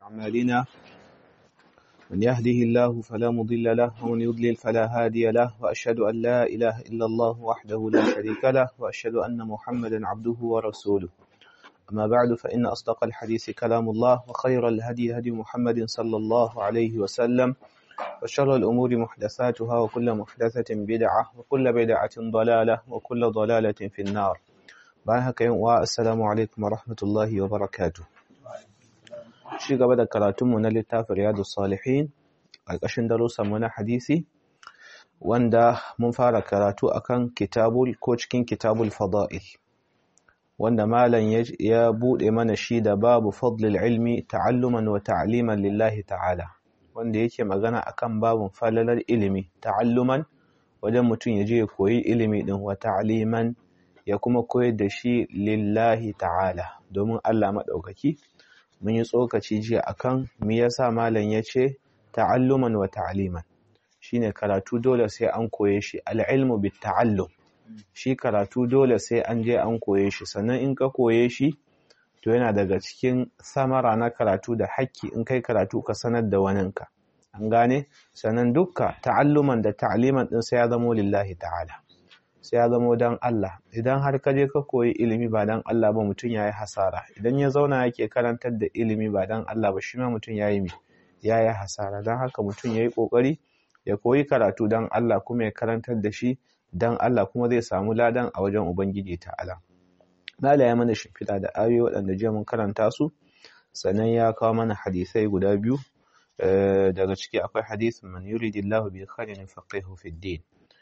أعمالنا من يهده الله فلا مضل له ومن يضلل فلا هادي له وأشهد أن لا إله إلا الله وحده لا شريك له وأشهد أن محمدا عبده ورسوله أما بعد فإن أصدق الحديث كلام الله وخير الهدي هدي محمد صلى الله عليه وسلم وشر الأمور محدثاتها وكل محدثة بدعة وكل بدعة ضلالة وكل ضلالة في النار باهك والسلام عليكم ورحمة الله وبركاته shi gaba da karatunmu na littafin riyadu salihin ƙarƙashin darussanmu na hadisi wanda mun fara karatu akan kitabul ko cikin kitabul fada'il wanda malam ya buɗe mana shi da babu fadlil ilmi ta'alluman wa ta'liman lillahi ta'ala wanda yake magana akan babun falalar ilimi ta'alluman wajen mutum ya je ya koyi ilimi din wa ta'liman ya kuma koyar da shi lillahi ta'ala domin Allah maɗaukaki mun yi tsokaci jiya akan me yasa malam ya ce ta'alluman wa ta'liman shine karatu dole sai an koye shi al-ilmu bit ta'allum shi karatu dole sai an je an koye shi sannan in ka koye shi to yana daga cikin samara na karatu da hakki in kai karatu ka sanar da waninka an gane sannan dukka ta'alluman da ta'liman din sai ya zamo lillahi ta'ala sai ya zamo dan Allah idan har ka je ka koyi ilimi ba dan Allah ba mutum yayi hasara idan ya zauna yake karantar da ilimi ba dan Allah ba shi ma mutum yayi mi yayi hasara dan haka mutum yayi kokari ya koyi karatu dan Allah kuma ya karantar da shi dan Allah kuma zai samu ladan a wajen Ubangiji ta'ala. Mala ya mana shimfiɗa da ayoyi waɗanda jiya mun karanta su, sannan ya kawo mana hadisai guda biyu, daga ciki akwai hadisin man yuridillahu bi khairin faqihu fid din.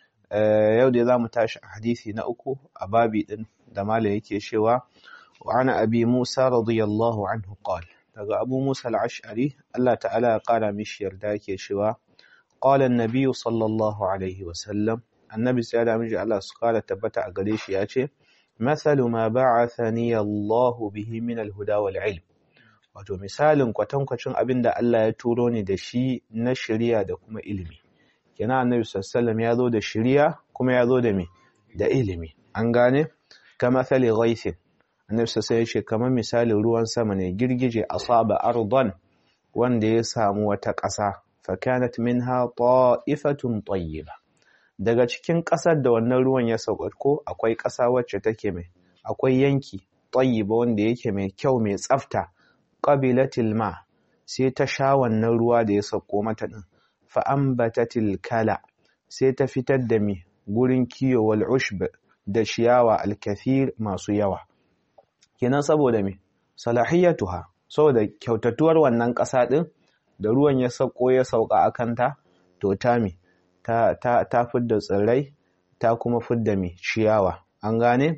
Yau dai za mu tashi a hadisi na uku a babi ɗin da Mala yake cewa wa ana abi Musa radiyallahu anhu qala daga Abu Musa al-Ash'ari Allah ta'ala ya ƙara mishi yarda yake cewa qala an-nabiy sallallahu alaihi wa sallam annabi sai da miji Allah su kara tabbata a gare shi ya ce masalu ma ba'athani Allah bihi min al-huda wal ilm wato misalin kwatankwacin abin da Allah ya turo ni da shi na shari'a da kuma ilimi kenan annabi sallallahu ya zo da shari'a kuma ya zo da me da ilimi an gane kama thali ghaisin annabi sallallahu ya ce kamar misalin ruwan sama ne girgije asaba ardan wanda ya samu wata ƙasa fa kanat minha ta'ifatun tayyibah daga cikin ƙasar da wannan ruwan ya sauko akwai ƙasa wacce take mai akwai yanki tayyiba wanda yake mai kyau mai tsafta qabilatil ma sai ta sha wannan ruwa da ya sauko mata din fa ambatatil kala sai ta fitar da mi gurin kiyo wal ushb da ciyawa al kathir masu yawa kenan saboda me salahiyatuha saboda kyautatuwar wannan ƙasa din da ruwan ya sauko ya sauka akanta to ta mi ta, ta, ta fidda tsirrai ta kuma fidda mai ciyawa an gane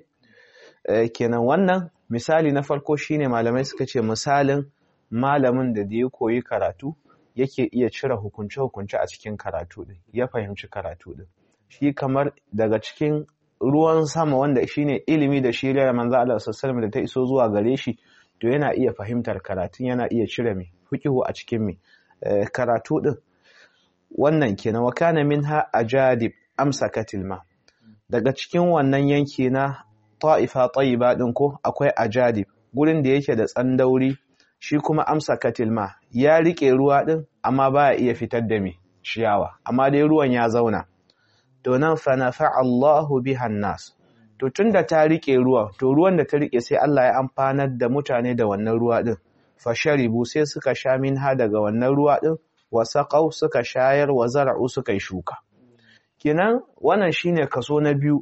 e, kenan wannan misali na farko shine malamai suka ce misalin malamin da da ya koyi karatu yake iya cire hukunce-hukunce a cikin karatu din ya fahimci karatu din shi kamar daga cikin ruwan sama wanda shine ilimi da shi da manzo Allah sallallahu da ta iso zuwa gare shi to yana iya fahimtar karatun yana iya cire mai fiqhu a cikin mai e, karatu din wannan kenan wa kana minha ajadib amsakatil ma daga cikin wannan yanki na ta'ifa tayyiba din ko akwai ajadib gurin da yake da tsandauri shi kuma amsakatil ma ya rike ruwa din amma baya iya fitar da me ciyawa amma dai ruwan ya zauna to nan fa nafa Allahu biha nas to tunda ta rike ruwa to ruwan da ta rike sai Allah ya amfanar da mutane da wannan ruwa din fa sharibu sai suka sha minha daga wannan ruwa din wasaƙau suka shayar wa zara'u suka yi shuka. Kinan wannan shine kaso na biyu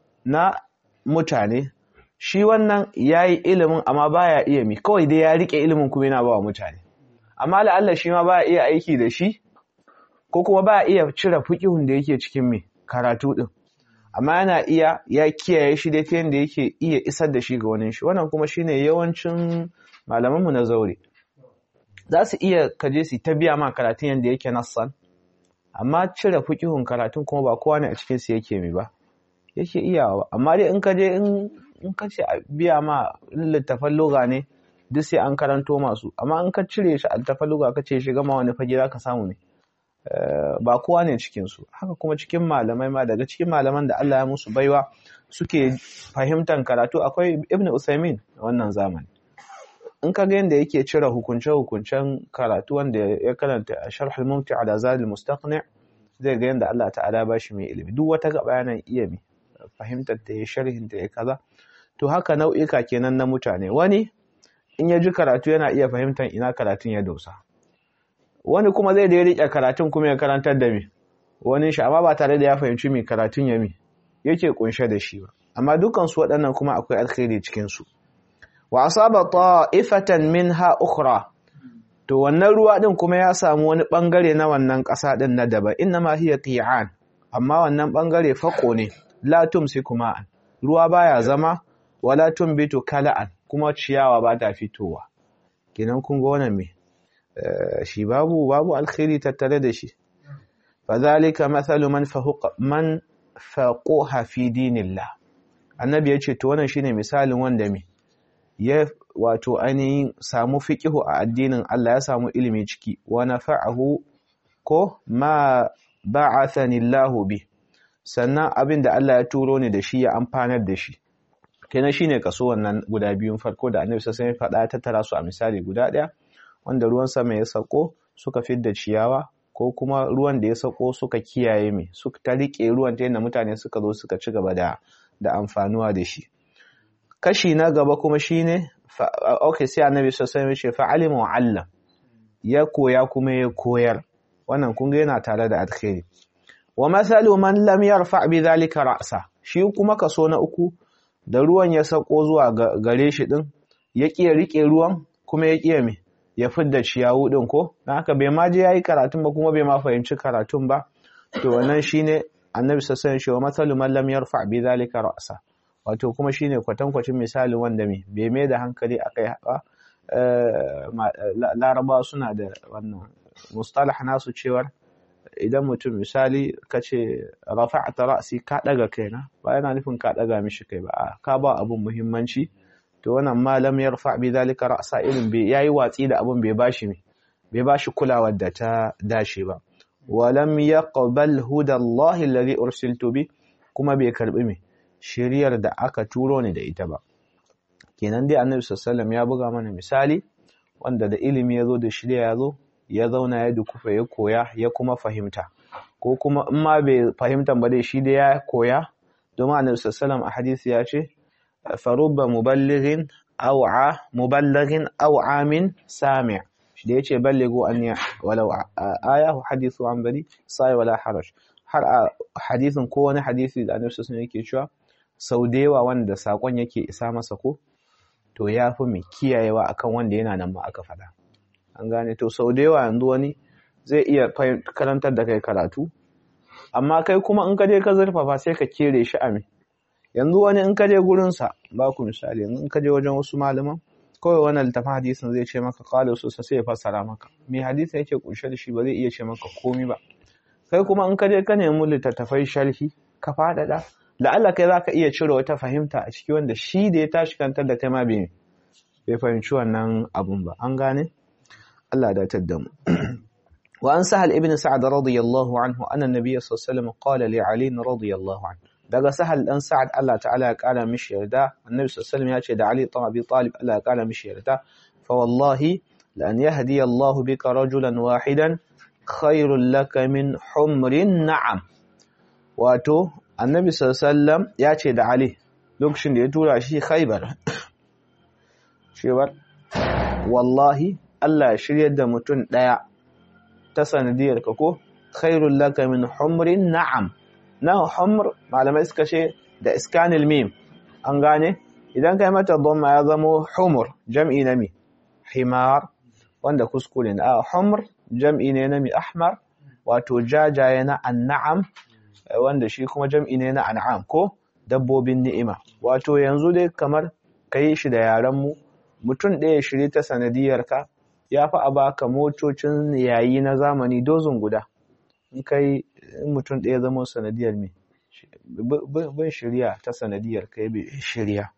na mutane, shi wannan ya yi ilimin amma baya iya mi, kawai dai ya riƙe ilimin kuma yana ba wa mutane. Amma la'alla shi ma baya iya aiki da shi, ko kuma baya iya cire fikihun da yake cikin mai karatu ɗin. Amma yana iya ya kiyaye shi da ta yadda yake iya isar da shi ga wani shi, wannan kuma shine yawancin malamanmu na zaure. za su iya kaje su ta biya ma karatun yadda yake nassan amma cire fikihun karatun kuma ba kowa ne a cikin su yake mi ba yake iyawa amma dai in ka je in ka ce a biya ma littafan loga ne duk sai an karanto masu amma in ka cire shi a littafan loga ka ce shi gama wani fage za ka samu ne ba kowa ne cikin su haka kuma cikin malamai ma daga cikin malaman da Allah ya musu baiwa suke fahimtar karatu akwai Ibn Usaimin wannan zamani in ka ga yanda yake cire hukunce hukuncen karatu wanda ya karanta a sharhul mumti ala zadil mustaqni zai ga yanda Allah ta'ala ba shi mai ilimi duk wata gaba yana iya mi fahimtar ta ya sharhin ta ya kaza to haka nau'ika kenan na mutane wani in ya ji karatu yana iya fahimtar ina karatun ya dosa wani kuma zai da ya riƙe karatun kuma ya karantar da mi wani shi amma ba tare da ya fahimci mai karatun ya mi yake kunshe da shi ba amma dukan su waɗannan kuma akwai alkhairi cikin su wa asaba ta'ifatan minha ukhra to wannan ruwa din kuma ya samu wani bangare na wannan ƙasa din na daba inna ma hiya qi'an amma wannan bangare fako ne la tumsiku ma'an ruwa baya zama wala tumbitu kala'an kuma ciyawa ba ta fitowa kenan kun ga wannan me shi babu babu alkhairi tattare da shi fadhalika mathalu man fahuqa man faquha fi dinillah annabi yace to wannan shine misalin wanda me ya wato ainihin samu fiqihu a addinin Allah ya samu ilimi ciki wa nafa'ahu ko ma ba'athani Allah bi sannan abin da Allah ya turo ni da shi ya amfanar da shi kenan shine kaso wannan guda biyun farko da annabi sai ya faɗa ta tara su a misali guda ɗaya wanda ruwan sama ya sako suka fidda ciyawa ko kuma ruwan da ya sako suka kiyaye mai suka ta rike ruwan ta yadda mutane suka zo suka ci gaba da da amfanuwa da shi kashi na gaba kuma shine okay sai annabi sallallahu alaihi wasallam ya ce fa'alima wa allam ya koya kuma ya koyar wannan kun ga yana tare da alkhairi wa masalu man lam yarfa bi zalika ra'sa shi kuma kaso na uku da ruwan ya sako zuwa gare shi din ya kiya rike ruwan kuma ya kiya me ya fidda ciyawu din ko dan haka bai ma je yayi karatun ba kuma bai ma fahimci karatun ba to wannan shine annabi sallallahu alaihi wasallam wa masalu man lam yarfa bi zalika ra'sa wato kuma shine kwatankwacin misali wanda me bai mai da hankali akai ba laraba suna da wannan mustalah nasu cewar idan mutum misali ka ce rafa'ta ra'si ka daga kaina ba yana nufin ka daga mishi kai ba ka ba abun muhimmanci to wannan malam yarfa bi zalika ra'sa irin bai yayi watsi da abun bai bashi bai bashi kulawar da ta dace ba walam yaqbal huda Allah alladhi ursiltu bi kuma bai karbi me shiriyar da aka turo ni da ita ba kenan dai annabi sallallahu ya buga mana misali wanda da ilimi ya zo da shirya ya zo ya zauna ya dukufa ya koya ya kuma fahimta ko kuma in ma bai fahimta ba dai shi da ya koya domin annabi sallallahu a hadisi ya ce farubba muballighin aw'a muballighin aw'a min sami' shi da yace ballighu an ya walau aya hadithu an bari sai wala haraj har a hadisin ko wani hadisi da annabi sallallahu yake cewa sau da yawa wanda sakon yake isa masa ko to ya fi mai kiyayewa akan wanda yana nan ma aka faɗa an gane to sau da yawa yanzu wani zai iya karantar da kai karatu amma kai kuma in ka je ka zurfafa sai ka kere shi a me yanzu wani in ka je gurinsa ba ku misali yanzu in ka je wajen wasu malaman kawai wannan littafin hadisin zai ce maka kala su sai ya fassara maka me hadisin yake kunshe da shi ba zai iya ce maka komi ba kai kuma in ka je ka nemi littattafai sharhi ka faɗaɗa la'alla kai zaka iya cire wata fahimta a ciki wanda shi da ya tashi kantar da kai ma bai bai fahimci wannan abun ba an gane Allah da tadda mu wa an sahal ibn sa'ad radiyallahu anhu anna nabiy sallallahu alaihi wasallam qala li ali radiyallahu anhu daga sahal dan sa'ad Allah ta'ala ya kara mishi yarda annabi sallallahu alaihi wasallam ya ce da ali ibn abi talib Allah ya kara mishi yarda fa wallahi la an yahdi Allah bika rajulan wahidan khairul laka min humrin na'am wato annabi sallallahu ya ce da Ali lokacin da ya tura shi Khaibar cewar wallahi Allah ya shiryar da mutum daya ta sanadiyar ka ko khairul laka min humrin na'am na humr malamai suka ce da iskanil mim an gane idan kai mata dhamma ya zamo humur jam'i na mi himar wanda kuskure ne a humr jam'i ne na mi ahmar wato jajaye na an'am wanda shi kuma jam'i ne na an'am ko dabbobin ni'ima wato yanzu dai kamar ka yi shi da yarenmu mutum ɗaya shiri ta sanadiyarka ya fi a baka motocin yayi na zamani dozin guda in kai mutum ɗaya zama sanadiyar me bin shirya ta sanadiyar ka yi shirya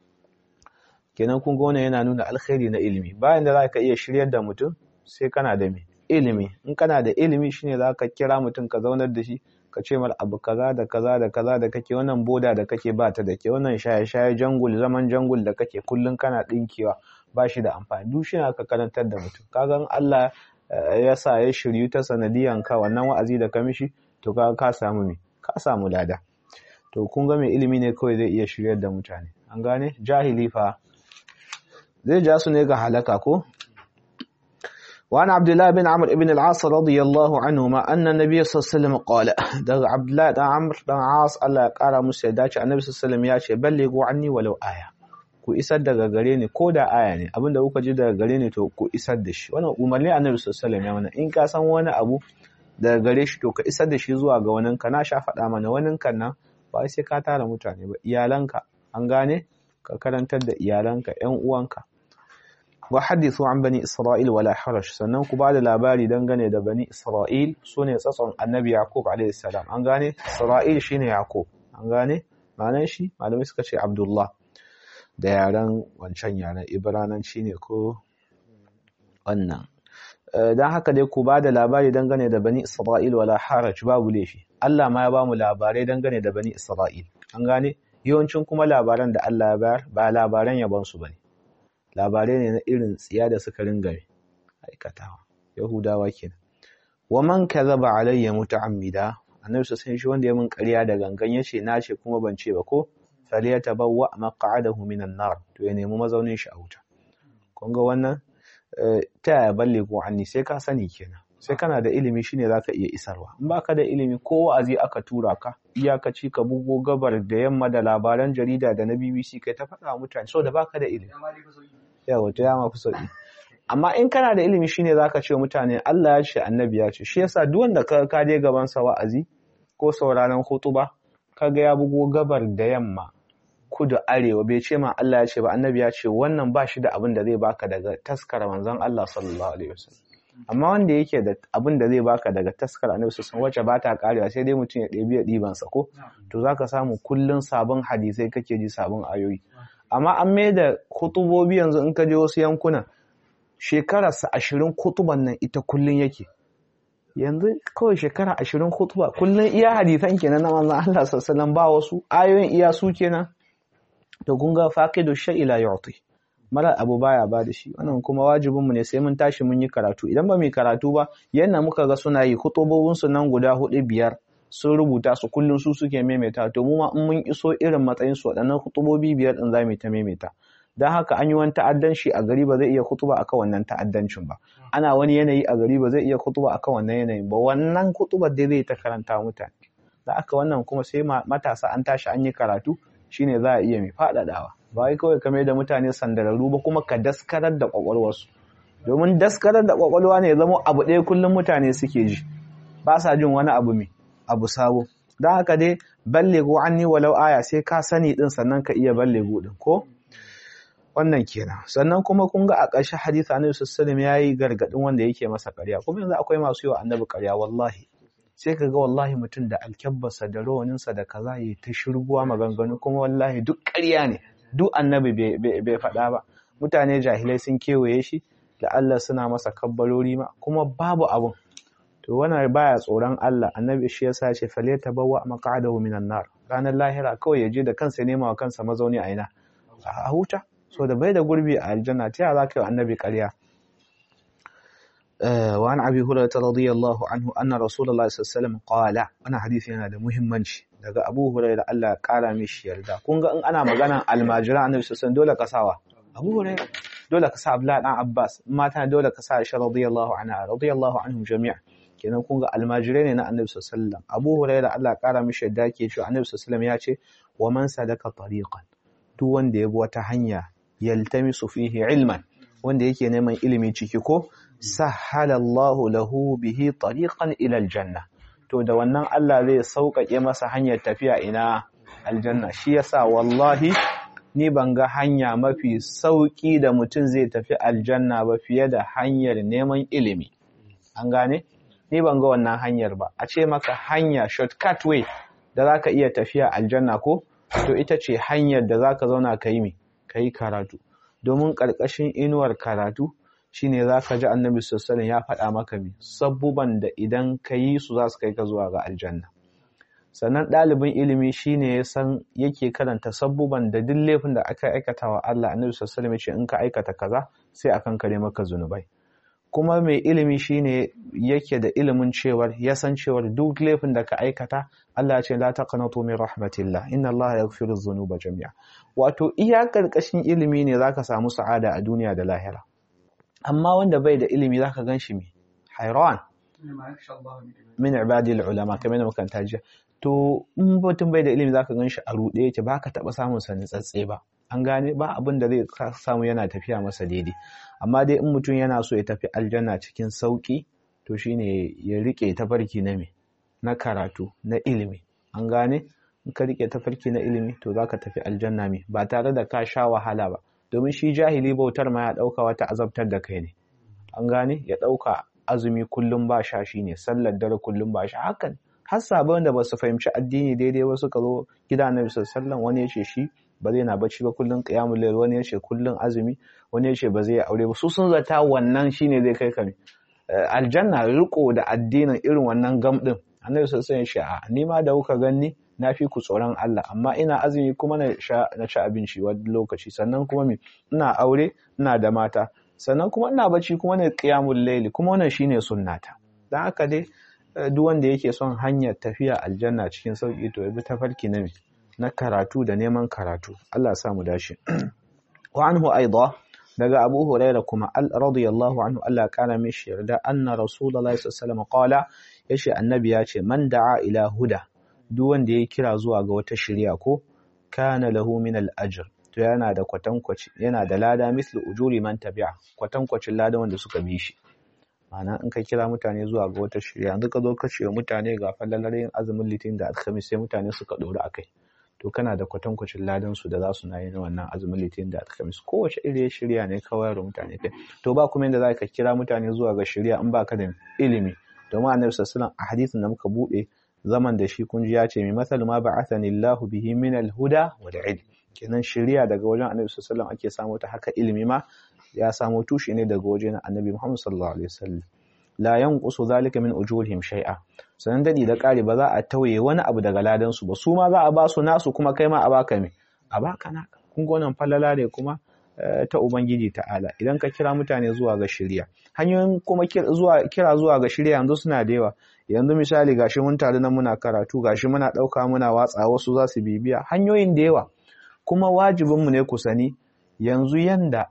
kenan kun gona yana nuna alkhairi na ilimi bayan da za ka iya shiryar da mutum sai kana da me ilimi in kana da ilimi shine za ka kira mutum ka zaunar da shi ka ce mar abu kaza da kaza da kaza da kake wannan boda da kake ba ta da ke wannan shaye-shaye jangul zaman jangul da kake kullun kana dinkewa ba shi da amfani duk shi ka karantar da mutum kaga Allah ya sa ya shiryu ta sanadiyan ka wannan wa'azi da ka mishi to kaga ka samu me ka samu lada to kun ga mai ilimi ne kawai zai iya shiryar da mutane an gane jahili fa zai ja su ne ga halaka ko وعن عبد الله بن عمرو بن العاص رضي الله عنهما أن النبي صلى الله عليه وسلم قال ده عبد الله بن عمرو بن العاص الله قال musu ya dace annabi sallallahu alaihi wasallam ya ce ballighu anni walau aya ku isar daga gare ni ko da aya ne abinda kuka ji daga gare ni to ku isar da shi wannan umarni annabi sallallahu alaihi wasallam ya mana in ka san wani abu daga gare shi to ka isar da shi zuwa ga wanin ka na sha faɗa mana wanin kan nan ba sai ka tara mutane ba iyalanka an gane ka karantar da iyalanka ƴan uwanka wa hadithu an bani isra'il wala haraj sannan ku bada labari dangane da bani isra'il sune tsatson annabi yaqub alayhi salam an gane isra'il shine yaqub an gane ma'anar shi malamai suka ce abdullah da yaran wancan yaran ibrananci ne ko wannan dan haka dai ku bada labari dangane da bani isra'il wala haraj babu laifi Allah ma ya ba mu labarai dangane da bani isra'il an gane yawancin kuma labaran da Allah ya bayar ba labaran yabon su bane labarai ne na irin tsiya da suka ringa aikatawa yahudawa kenan wa man kadhaba alayya muta'ammida annabi sai shi wanda ya min ƙarya da gangan yace na ce kuma ban ce ba ko falyatabawwa maq'adahu minan nar to ya nemi mazaunin shi a wuta kun ga wannan ta ya balle ko anni sai ka sani kenan sai kana da ilimi shine zaka iya isarwa in baka da ilimi ko wa'azi aka tura ka iyakaci ka bugo gabar da yamma da labaran jarida da na BBC kai ta faɗa mutane so da baka da ilimi yawa to ya mafi sauki amma in kana da ilimi shine zaka ce mutane Allah ya ce annabi ya ce shi yasa duk wanda ka ka je gaban sa wa'azi ko sauraron hutuba kaga ya bugo gabar da yamma kudu arewa bai ce ma Allah ya ce ba annabi ya ce wannan ba shi da abin da zai baka daga taskar manzon Allah sallallahu alaihi wasallam amma wanda yake da abin da zai baka daga taskar annabi sallallahu wacce ba ta karewa sai dai mutum ya ɗebi ya ɗiban sa ko to zaka samu kullun sabon hadisai kake ji sabon ayoyi amma an mai da kutubobi yanzu in ka je wasu yankuna shekararsa ashirin kutuban nan ita kullun yake yanzu kawai shekara ashirin kutuba kullun iya hadisan kenan na manzon Allah sallallahu ba wasu ayoyin iya su kenan to kun ga faqidu shay'i la yu'ti mara abu baya ba da shi wannan kuma wajibin mu ne sai mun tashi mun yi karatu idan ba mu karatu ba yanda muka ga suna yi kutubobin su nan guda hudu biyar sun rubuta su kullum su suke maimaita to mu ma in mun iso irin matsayin su waɗannan kutubobi biyar din zamu ta maimaita dan haka an yi wani ta'addanci a gari ba zai iya kutuba akan wannan ta'addancin ba ana wani yanayi a gari ba zai iya kutuba akan wannan yanayin ba wannan kutubar dai zai ta karanta mutane da aka wannan kuma sai matasa an tashi an yi karatu shine za a iya mai faɗaɗawa ba wai kawai kame da mutane sandararru ba kuma ka daskarar da kwakwalwarsu domin daskarar da kwakwalwa ne zama abu ɗaya kullum mutane suke ji ba sa jin wani abu mai abu sabo don haka dai ballego an ni walau aya sai ka sani din sannan ka iya ballego din ko wannan kenan sannan kuma kun ga a ƙarshen hadisi annabi sallallahu alaihi yayi gargadin wanda yake masa ƙarya kuma yanzu akwai masu yi wa annabi ƙarya wallahi sai ka ga wallahi mutum da alkyabbarsa da rawaninsa da kaza ya ta shirguwa maganganu kuma wallahi duk ƙarya ne duk annabi bai faɗa ba mutane jahilai sun kewaye shi da Allah suna masa kabbalori ma kuma babu abun to wannan baya tsoron Allah annabi shi yasa ce fale tabawwa maq'adahu minan nar ranar lahira kawai ya je da kansa nema wa kansa mazauni a ina a huta so da bai da gurbi a aljanna ta za ka yi annabi ƙarya وعن أبي هريرة رضي الله عنه أن رسول الله صلى الله عليه وسلم قال أنا حديث yana da muhimmanci daga Abu Hurairah Allah ya kara mishi yarda kun ga in ana magana almajira annabi sallallahu dole ka sawa Abu Hurairah dole ka sa Abdullah dan Abbas mata dole ka sa Aisha radiyallahu anha radiyallahu anhum jami'a kenan kun ga almajirai ne na annabi sallallahu Abu Hurairah Allah ya kara mishi yarda ke cewa annabi sallallahu ya ce wa man sadaka tariqan duk wanda ya bi wata hanya yaltamisu fihi ilman wanda yake neman ilimi ciki ko sahhalallahu lahu bihi tariqan ila aljanna to da wannan Allah zai sauƙaƙe masa hanyar tafiya ina aljanna shi yasa wallahi ni ban ga hanya mafi sauƙi da mutum zai tafi aljanna ba fiye da hanyar neman ilimi an gane ni ban ga wannan hanyar ba a ce maka hanya shortcut way da zaka iya tafiya aljanna ko to ita ce hanyar da zaka zauna ka yi me ka yi karatu domin ƙarƙashin inuwar karatu shine za ka ji annabi sassanin ya faɗa maka mi sabbuban da idan ka yi su za su kai ka zuwa ga aljanna sannan ɗalibin ilimi shine ya san yake karanta sabbuban da duk laifin da aka aikata wa Allah annabi sallallahu alaihi wasallam ya ce in ka aikata kaza sai akan kare maka zunubai kuma mai ilimi shine yake da ilimin cewar ya san cewar duk laifin da ka aikata Allah ya ce la taqnatu min rahmatillah inna Allah yaghfiru dhunuba jami'a wato iya karkashin ilimi ne zaka samu sa'ada a duniya da lahira amma wanda bai da ilimi zaka ganshi me hayran min ibadil ulama kamar da muka jiya to in mutum bai da ilimi zaka ganshi a ruɗe yake baka taba samun sa tsatse ba an gane ba abin da zai samu yana tafiya masa daidai amma dai in mutum yana so ya tafi aljanna cikin sauki to shine ya rike tafarki na me na karatu na ilimi an gane in ka rike tafarki na ilimi to zaka tafi aljanna me ba tare da ka sha wahala ba domin shi jahili bautar ma ya dauka wata azabtar da kai ne an gane ya dauka azumi kullum ba sha shine sallar dare kullum ba sha hakan har sabon da ba su fahimci addini daidai ba suka zo gida na bisa sallan wani ya ce shi ba zai na bacci ba kullum qiyamul layl wani ya ce kullum azumi wani ya ce ba zai aure ba su sun zata wannan shine zai kai ka aljanna riko da addinin irin wannan gam din annabi sallallahu alaihi wasallam ya ni ma da kuka ganni na fi ku tsoron Allah amma ina azumi kuma na sha na ci abinci wani lokaci sannan kuma me ina aure ina da mata sannan kuma ina bacci kuma na qiyamul layl kuma wannan shine sunnata dan haka dai duk wanda yake son hanyar tafiya aljanna cikin sauki to ya bi tafarki na na karatu da neman karatu Allah sa mu dashi wa anhu aidha daga Abu Huraira kuma radiyallahu anhu Allah kana mishi yarda anna Rasulullahi sallallahu alaihi wasallam qala yace annabi ya ce man da'a ila huda duk wanda ya kira zuwa ga wata shari'a ko kana lahu min al-ajr to yana da kwatankwaci yana da lada mislu ujuri man tabi'a kwatankwacin ladan wanda suka bi shi ma'ana in ka kira mutane zuwa ga wata shirya yanzu ka zo ka ce mutane ga fallalar yin azumin litin da alhamis sai mutane suka ɗori a kai to kana da kwatankwacin ladan su da za su na yin wannan azumin litin da alhamis kowace iri shirya ne kawai da mutane kai to ba kuma yadda za ka kira mutane zuwa ga shirya in ba ka da ilimi domin annabi sallallahu a hadisin da muka buɗe zaman da shi kun ji ya ce mai masal ma ba'athani Allahu bihi min al-huda wal ilm kenan shirya daga wajen annabi sallallahu ake samu ta haka ilimi ma ya samo tushe ne daga wajen annabi Muhammad sallallahu alaihi wasallam la yanqusu zalika min ujurihim shay'a sanan dadi da kare ba za a tauye wani abu daga ladan su ba su ma za a ba su nasu kuma kai ma a baka me a baka na kun ga wannan falala ne kuma ta ubangiji ta'ala idan ka kira mutane zuwa ga shirya hanyoyin kuma zuwa kira zuwa ga shirya yanzu suna da yawa yanzu misali gashi mun tare nan muna karatu gashi muna dauka muna watsa wasu za su bibiya hanyoyin da yawa kuma wajibinmu ne ku sani yanzu yanda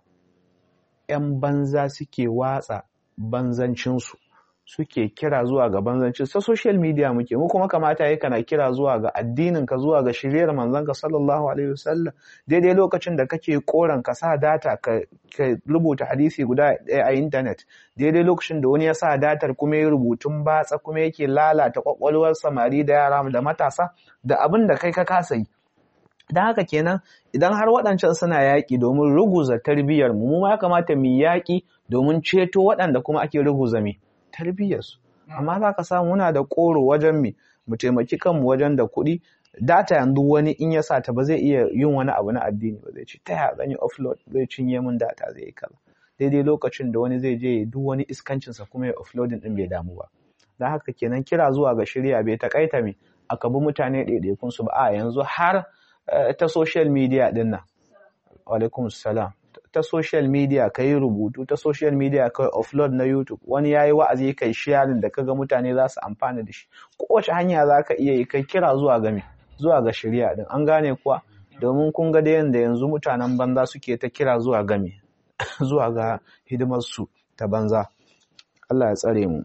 'yan banza suke watsa banzancinsu suke kira zuwa ga banzancin ta social media muke mu kuma kamata yi kana kira zuwa ga addinin ka zuwa ga shiryar manzon ka sallallahu alaihi wasallam daidai lokacin da kake koran ka sa data ka, rubuta hadisi guda ɗaya a internet daidai lokacin da wani ya sa datar kuma ya rubutun batsa kuma yake lalata kwakwalwar samari da yara da matasa da abin da kai ka kasa yi don haka kenan idan har waɗancan suna yaƙi domin ruguza tarbiyyar mu ma ya kamata mu yaƙi domin ceto waɗanda kuma ake ruguza mi tarbiyyarsu amma za ka samu muna da ƙoro wajen mi mu taimaki kanmu wajen da kuɗi data yanzu wani in ya sa ta ba zai iya yin wani abu na addini ba zai ce ta yaya zan yi offload zai cinye min data zai yi kaza daidai lokacin da wani zai je duk wani iskancinsa kuma ya offloading din bai damu ba don haka kenan kira zuwa ga shirya bai takaita mi aka bi mutane ɗaiɗaikunsu ba a yanzu har ta social media din nan alaikum salam ta social media ka yi rubutu ta social media ka offload na youtube wani ya yi wa'azi kai sharing da kaga mutane za su amfana da shi kowace hanya za ka iya yi kai kira zuwa ga me zuwa ga shirya din an gane kuwa domin kun ga da yanda yanzu mutanen banza suke ta kira zuwa ga me zuwa ga hidimar su ta banza Allah ya tsare mu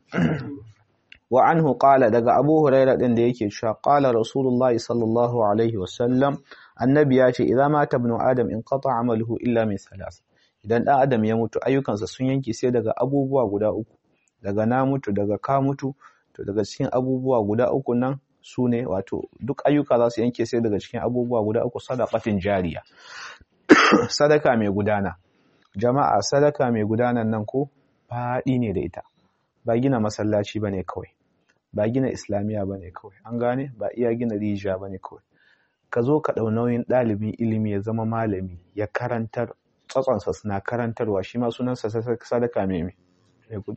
wa anhu qala daga Abu Huraira din da yake cewa qala Rasulullah sallallahu alaihi wasallam annabi ya ce idza mata ibnu adam in qata amaluhu illa min salas idan dan adam ya mutu ayyukansa sun yanke sai daga abubuwa guda uku daga na mutu daga ka mutu to daga cikin abubuwa guda uku nan su ne wato duk ayyuka za su yanke sai daga cikin abubuwa guda uku sadaqatin jariya sadaka mai gudana jama'a sadaka mai gudanan nan ko faɗi ne da ita ba gina masallaci bane kawai ba gina islamiya bane kawai an gane ba iya gina rijiya bane kawai ka zo ka ɗau nauyin ɗalibin ilimi ya zama malami ya karantar tsatsonsa suna karantarwa shi ma sunansa sadaka mai mai gudana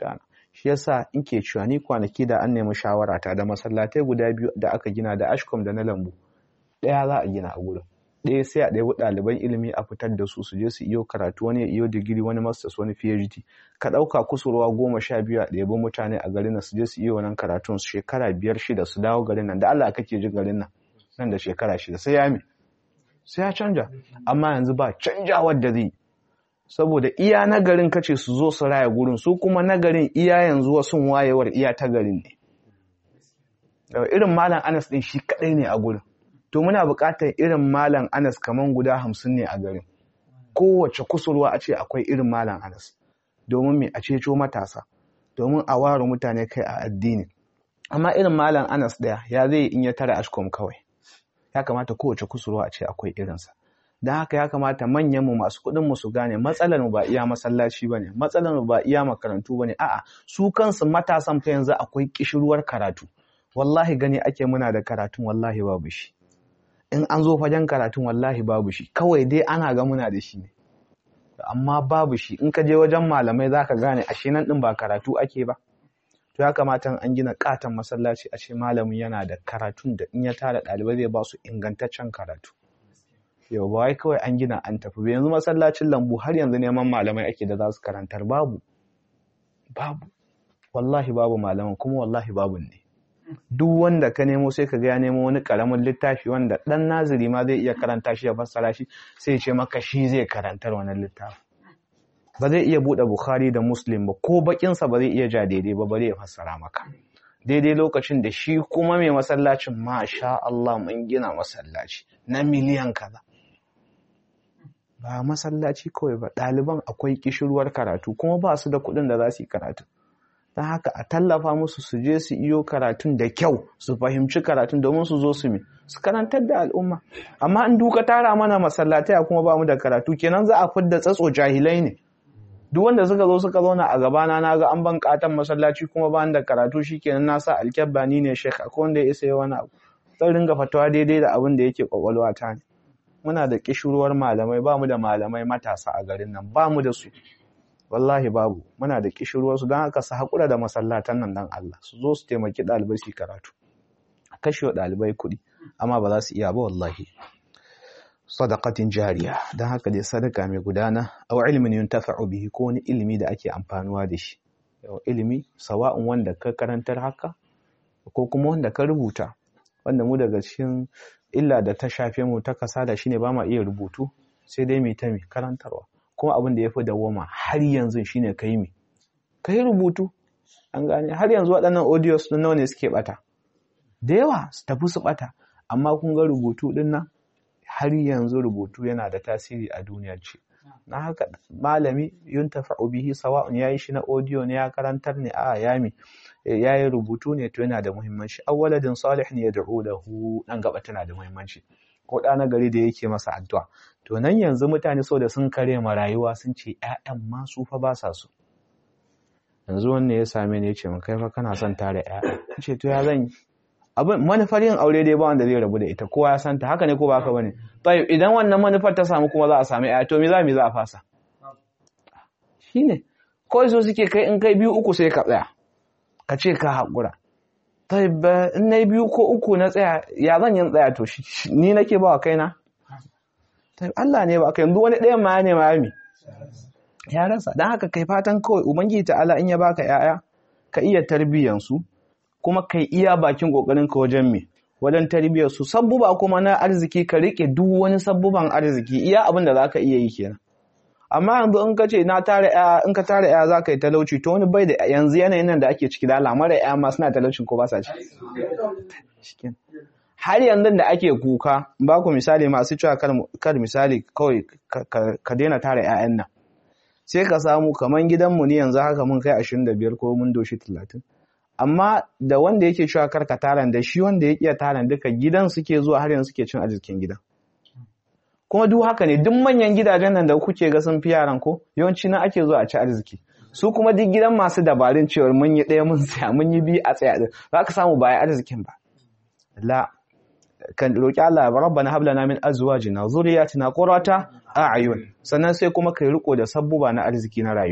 shi yasa in ke cewa ni kwanaki da an nemi shawara ta da masallatai guda biyu da aka gina da ashkom da na lambu ɗaya za a gina a gurin ɗaya sai a ɗaya ɗaliban ilimi a fitar da su su je su iyo karatu wani ya iyo digiri wani masters wani phd ka ɗauka kusurwa goma sha biyu a ɗebi mutane a garin nan su je su iyo wannan karatun su shekara biyar shida su dawo garin nan da Allah kake jin garin nan nan da shekara shida sai ya mi sai ya canja amma yanzu ba canjawar da zai saboda iya nagarin kace su zo su raya gurin su kuma nagarin iya yanzu wasu wayewar iya ta garin ne irin malam Anas din shi kadai ne a gurin to muna buƙatar irin malam Anas kaman guda hamsin ne a garin kowace kusurwa a ce akwai irin malam Anas domin me a ceto matasa domin a ware mutane kai a addini amma irin malam Anas daya ya zai in ya tara ashkom kawai ya kamata kowace kusurwa a ce akwai irinsa don haka ya kamata manyan mu masu kuɗin mu su gane matsalar mu ba iya masallaci bane matsalar mu ba iya makarantu bane a'a su kansu matasan fa yanzu akwai kishirwar karatu wallahi gani ake muna da karatun wallahi babu shi in an zo fagen karatun wallahi babu shi kawai dai ana ga muna da shi ne amma babu shi in ka je wajen malamai zaka gane ashe nan din ba karatu ake ba to ya kamata an gina katon masallaci a ce malamin yana da karatun da in ya tara ɗalibai zai ba su ingantaccen karatu yau ba wai kawai an gina an tafi ba yanzu masallacin lambu har yanzu neman malamai ake da za su karantar babu babu wallahi babu malaman kuma wallahi babu ne duk wanda ka nemo sai ka ga ya nemo wani karamin littafi wanda dan naziri ma zai iya karanta shi ya fassara shi sai ya ce maka shi zai karantar wannan littafi ba zai iya buɗe Bukhari da Muslim ba ko bakinsa ba zai iya ja daidai ba bare ya fassara maka daidai lokacin da shi kuma mai masallacin masha Allah mun gina masallaci na miliyan kaza ba masallaci kawai ba ɗaliban akwai kishirwar karatu kuma ba su da kuɗin da za su yi karatu don haka a tallafa musu su je su iyo karatun da kyau su fahimci karatun domin su zo su mi su karantar da al'umma amma in duka tara mana masallatai kuma ba mu da karatu kenan za a fidda tsatso jahilai ne duk wanda suka zo suka zauna a gabana na ga an ban katan masallaci kuma ba da karatu shikenan na sa alkyabba ni ne shek akwai wanda ya isa yi wani abu zan ringa fatawa daidai da abin da yake kwakwalwa ta ne muna da kishirwar malamai ba mu da malamai matasa a garin nan ba mu da su wallahi babu muna da kishirwar su don haka su haƙura da masallatan nan dan Allah su zo su taimaki ɗalibai su karatu a kashe wa ɗalibai kuɗi amma ba za su iya ba wallahi sadaqatin jariya don haka dai sadaka mai gudana aw ilmin yuntafa'u bihi ko wani ilimi da ake amfanuwa da shi ilimi sawa'un wanda ka karantar haka ko kuma wanda ka rubuta wanda mu daga cikin illa da ta shafe mu ta kasada shine ba ma iya rubutu sai dai mai ta mai karantarwa kuma abin da ya fi dawoma har yanzu shine kai mi kai rubutu an gane har yanzu waɗannan audios din nawa ne suke bata da yawa su tafi su bata amma kun ga rubutu din nan har yanzu rubutu yana da tasiri a duniyar ce na haka malami yuntafa'u bihi sawa'un yayi shi na audio ne ya karantar ne a yami yayi rubutu ne to yana da muhimmanci awwaladin salih ne yad'u lahu dan gaba tana da muhimmanci ko da na gari da yake masa addu'a to nan yanzu mutane so da sun kare ma rayuwa sun ce ƴaƴan ma su fa ba sa so yanzu wanne ya same ni ya ce min kai fa kana son tare ƴaƴa ce to ya zan yi abin manufar yin aure dai ba wanda zai rabu da ita kowa ya santa haka ne ko ba haka bane tayyib idan wannan manufar ta samu kuma za a samu ƴaƴa to me za mu za a fasa shine kawai so suke kai in kai biyu uku sai ka tsaya ka ce ka haƙura tayyib in nayi biyu ko uku na tsaya ya zan yin tsaya to ni nake ba wa kaina tayyib Allah ne ba kai yanzu wani ɗayan ma ne ma mi ya rasa dan haka kai fatan kawai ubangiji ta'ala in ya baka ƴaƴa ka iya tarbiyyansu kuma kai iya bakin kokarin ka wajen me wajen tarbiyyar su sabbuba kuma na arziki ka rike duk wani sabbuban arziki iya abin da zaka iya yi kenan amma yanzu in ka ce na tare ya in ka tare ya zaka yi talauci to wani bai da yanzu yanayin nan da ake ciki da alamar ya ma suna talaucin ko ba sa ci har yanzu da ake kuka ba ku misali masu cewa kar misali kawai ka daina tare 'ya'yan nan sai ka samu kaman gidanmu ne yanzu haka mun kai 25 ko mun doshi 30 amma da wanda yake cewa karka taran da shi wanda ya iya taran duka gidan suke zuwa har yanzu suke cin arzikin gidan kuma duk haka ne duk manyan gidajen nan da kuke ga sun fi yaran ko yawanci na ake zuwa a ci arziki su kuma duk gidan masu dabarun cewar mun yi ɗaya mun tsaya mun yi biyu a tsaya din za ka samu baya arzikin ba la kan roki Allah rabbana hab lana min azwajina zurriyatina qurrata a'yun sannan sai kuma kai riko da sabbuba na arziki na rayuwa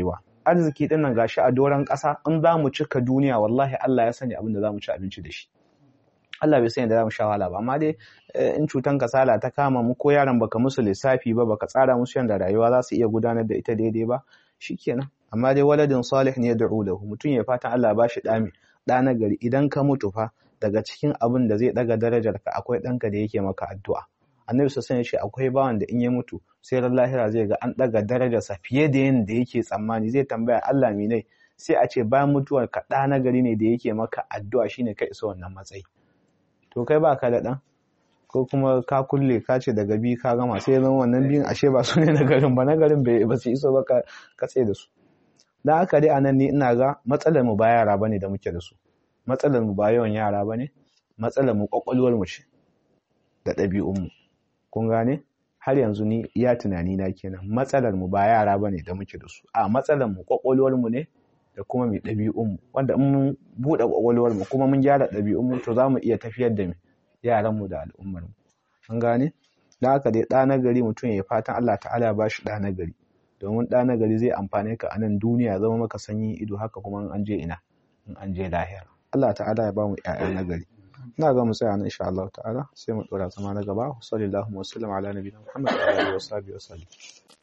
arziki din nan gashi a doron ƙasa in za mu cika duniya wallahi Allah ya sani abin da za mu ci abinci da shi Allah bai sani da za mu sha wahala ba amma dai in cutan kasala ta kama mu ko yaran baka musu lissafi ba baka tsara musu yanda rayuwa za su iya gudanar da ita daidai ba shikenan amma dai waladin salih ne ya da'u lahu mutum ya fatan Allah ba shi ɗami ɗa na gari idan ka mutu fa daga cikin abin da zai ɗaga darajar ka akwai ɗanka da yake maka addu'a annabi sassan ya ce akwai bawan da in ya mutu sai ran lahira zai ga an ɗaga darajarsa fiye da yadda yake tsammani zai tambaya Allah ne sai a ce bayan mutuwar ka ɗa na gari ne da yake maka addu'a shine ka isa wannan matsayi to kai ba ka da ɗan ko kuma ka kulle ka ce daga bi ka gama sai zama wannan biyun ashe ba su ne na garin ba na garin ba su iso ba ka tsaye da su dan haka dai anan ni ina ga matsalar mu ba yara bane da muke da su matsalar mu ba yawan yara bane matsalar mu kwakwalwar mu ce da ɗabi'un mu kun gane har yanzu ni iya tunani na kenan matsalar mu ba yara bane da muke da su a matsalar mu kwakwalwar mu ne da kuma mai ɗabi'un mu wanda in mun buɗe kwakwalwar mu kuma mun gyara ɗabi'un mu to za mu iya tafiyar da yaran mu da al'ummar mu an gane da haka dai ɗa na gari mutum ya fatan Allah ta'ala ya bashi ɗa na gari domin ɗa na gari zai amfane ka a nan duniya zama maka sanyi ido haka kuma in an je ina in an je lahira Allah ta'ala ya bamu ƴaƴa na gari ina ga mu tsaya nan insha Allah ta'ala sai mu dora zama na gaba sallallahu alaihi wa sallam ala nabiyina Muhammad wa alihi wa sahbihi wa sallam